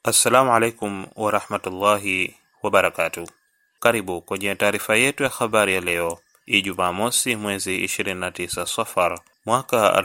Assalamu alaikum warahmatullahi wabarakatu. Karibu kwenye taarifa yetu ya habari ya leo Ijumaa mosi mwezi 29 Safar mwaka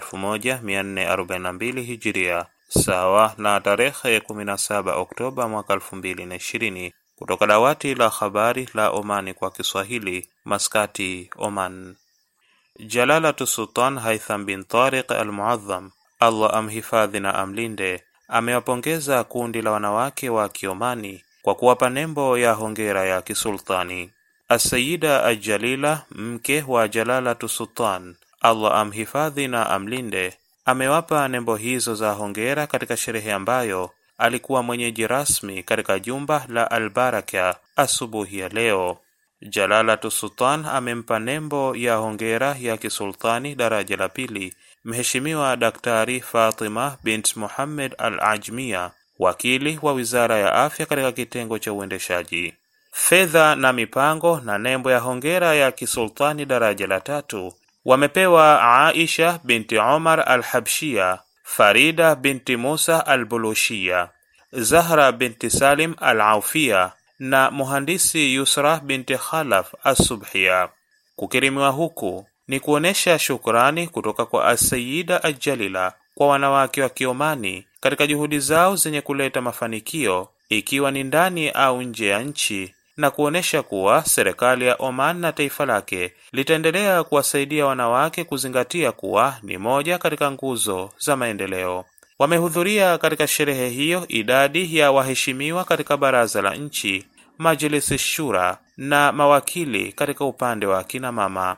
1442 Hijiria, sawa na tarehe 17 Oktoba mwaka 2020, kutoka dawati la habari la Omani kwa Kiswahili, Maskati, Oman. Jalalatu Sultan Haitham bin Tariq Al-Muadham, Allah amhifadhi na amlinde, amewapongeza kundi la wanawake wa Kiomani kwa kuwapa nembo ya hongera ya kisultani. Asayida Ajalila, mke wa Jalalatu Sultan, Allah amhifadhi na amlinde, amewapa nembo hizo za hongera katika sherehe ambayo alikuwa mwenyeji rasmi katika jumba la Albaraka asubuhi ya leo. Jalalatu Sultan amempa nembo ya hongera ya kisultani daraja la pili Mheshimiwa Daktari Fatima bint Muhammad Al Ajmia, wakili wa Wizara ya Afya katika kitengo cha uendeshaji fedha na mipango, na nembo ya hongera ya kisultani daraja la tatu wamepewa Aisha binti Omar Al Habshia, Farida binti Musa Al Bulushia, Zahra binti Salim Al Aufia na muhandisi Yusra binti Khalaf Assubhia. Kukirimiwa huku ni kuonesha shukrani kutoka kwa Asayida Ajalila kwa wanawake wa Kiomani katika juhudi zao zenye kuleta mafanikio ikiwa ni ndani au nje ya nchi na kuonesha kuwa serikali ya Oman na taifa lake litaendelea kuwasaidia wanawake kuzingatia kuwa ni moja katika nguzo za maendeleo. Wamehudhuria katika sherehe hiyo idadi ya waheshimiwa katika baraza la nchi, Majlis Shura na mawakili katika upande wa kina mama.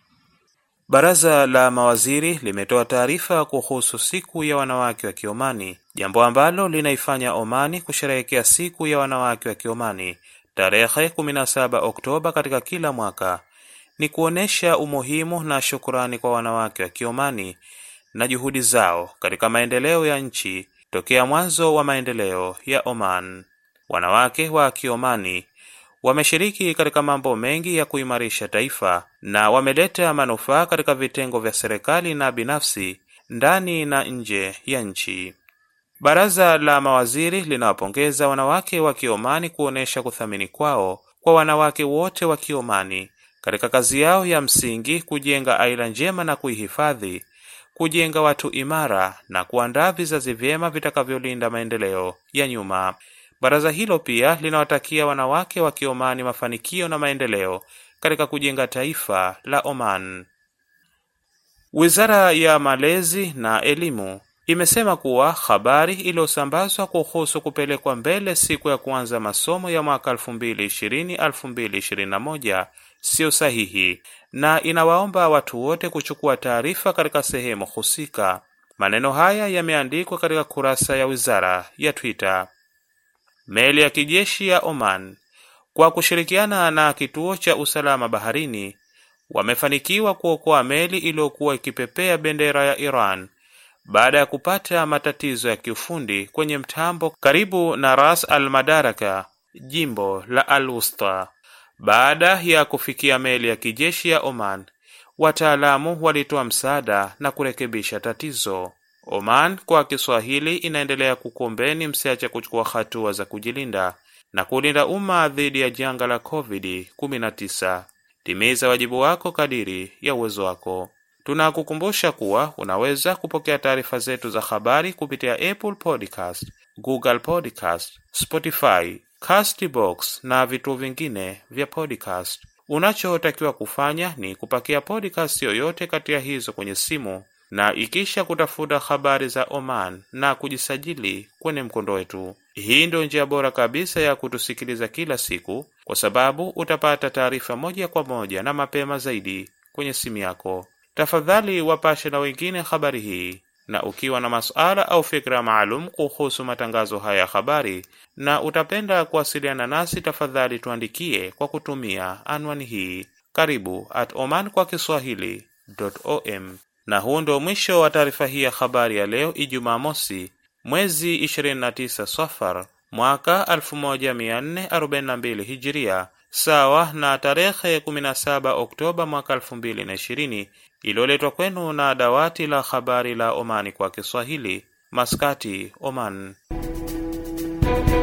Baraza la mawaziri limetoa taarifa kuhusu siku ya wanawake wa Kiomani, jambo ambalo linaifanya Omani kusherehekea siku ya wanawake wa Kiomani tarehe 17 Oktoba katika kila mwaka. Ni kuonesha umuhimu na shukurani kwa wanawake wa Kiomani na juhudi zao katika maendeleo ya nchi tokea mwanzo wa maendeleo ya Oman. Wanawake wa Kiomani wameshiriki katika mambo mengi ya kuimarisha taifa na wameleta manufaa katika vitengo vya serikali na binafsi ndani na nje ya nchi. Baraza la mawaziri linawapongeza wanawake wa Kiomani kuonesha kuthamini kwao kwa wanawake wote wa Kiomani katika kazi yao ya msingi kujenga aila njema na kuihifadhi, kujenga watu imara na kuandaa vizazi vyema vitakavyolinda maendeleo ya nyuma. Baraza hilo pia linawatakia wanawake wa Kiomani mafanikio na maendeleo katika kujenga taifa la Oman. Wizara ya Malezi na Elimu imesema kuwa habari iliyosambazwa kuhusu kupelekwa mbele siku ya kuanza masomo ya mwaka 2020-2021 siyo sahihi na inawaomba watu wote kuchukua taarifa katika sehemu husika. Maneno haya yameandikwa katika kurasa ya wizara ya Twitter. Meli ya kijeshi ya Oman kwa kushirikiana na kituo cha usalama baharini wamefanikiwa kuokoa meli iliyokuwa ikipepea bendera ya Iran baada ya kupata matatizo ya kiufundi kwenye mtambo karibu na Ras Al Madaraka, jimbo la Al Wusta. Baada ya kufikia meli ya kijeshi ya Oman, wataalamu walitoa msaada na kurekebisha tatizo. Oman kwa Kiswahili inaendelea kukuombeni msiache kuchukua hatua za kujilinda na kulinda umma dhidi ya janga la COVID-19. Timiza wajibu wako kadiri ya uwezo wako. Tunakukumbusha kuwa unaweza kupokea taarifa zetu za habari kupitia Apple Podcast, Google Podcast, Spotify, Castbox na vituo vingine vya podcast. Unachotakiwa kufanya ni kupakia podcast yoyote kati ya hizo kwenye simu na ikisha kutafuta habari za Oman na kujisajili kwenye mkondo wetu. Hii ndio njia bora kabisa ya kutusikiliza kila siku, kwa sababu utapata taarifa moja kwa moja na mapema zaidi kwenye simu yako. Tafadhali wapashe na wengine habari hii, na ukiwa na masuala au fikra maalum kuhusu matangazo haya ya habari na utapenda kuwasiliana nasi, tafadhali tuandikie kwa kutumia anwani hii karibu at oman kwa kiswahili.om. Na huu ndio mwisho wa taarifa hii ya habari ya leo Ijumaa mosi mwezi 29 Safar mwaka 1442 Hijiria, sawa na tarehe 17 Oktoba mwaka 2020, iliyoletwa kwenu na dawati la habari la Omani kwa Kiswahili, Maskati, Oman.